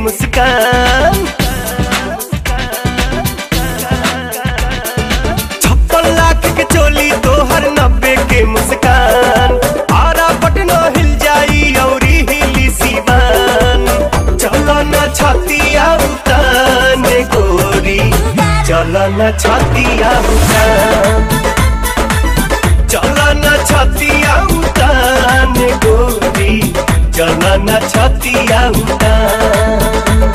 मुस्कान छप्पन लाख के चोली तोहर नब्बे के मुस्कान आरा पटना हिल जाई औरी हिली सीवान चलो न छतिया उतान गोरी चलो न छतिया उतान चलो न छतिया उतान गोरी चलो न छतिया उतान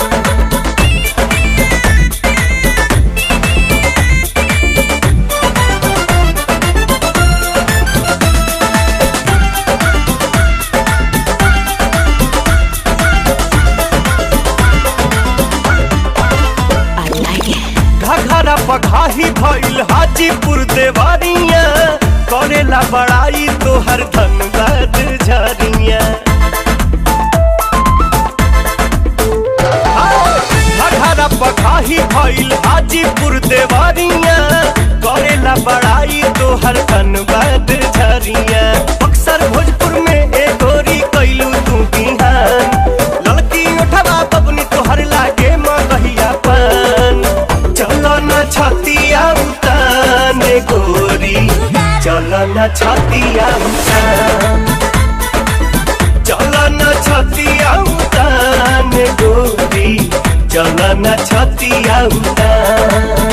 I like it. घघरा पघाही भइल हाजीपुर देवारिया करेला बड़ाई तोहर धनबाद झरिया घघरा पघाही भइल हाजीपुर देवारिया करेला बड़ाई तोहर धनबाद झरिया अक्सर भोजपुर में ए गोरी कैलू तू बिहान लड़की उठवा बबनी तोहर लागे मगहिया पान चलो न छतिया उतान गोरी चलो न छतिया उतान चलो न छतिया उतान गोरी चलो न छतिया उतान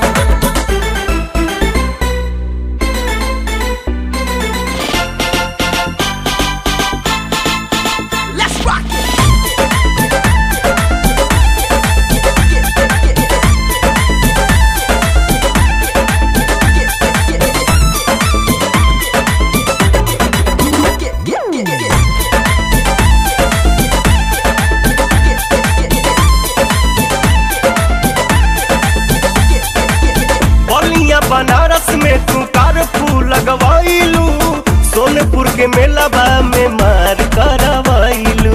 Let's rock it. बलिया बनारस में तू कारफू लगवाइलू सोनपुर के मेलाबा में मार करवाइलू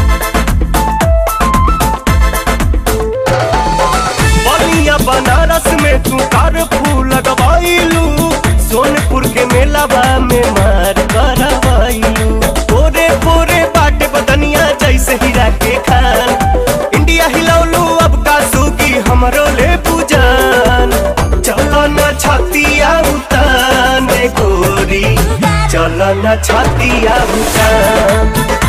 बलिया बनारस में तू कारफू लगवाइलू सोनपुर के मेलाबा में मार करवाइलू पोरे पोरे बाटे बदनिया जैसे हीरा के खान इंडिया हिलौलू अब का सूगी हमरो ले पूजान चलो न छतिया उतान गोरी चलो न छतिया उतान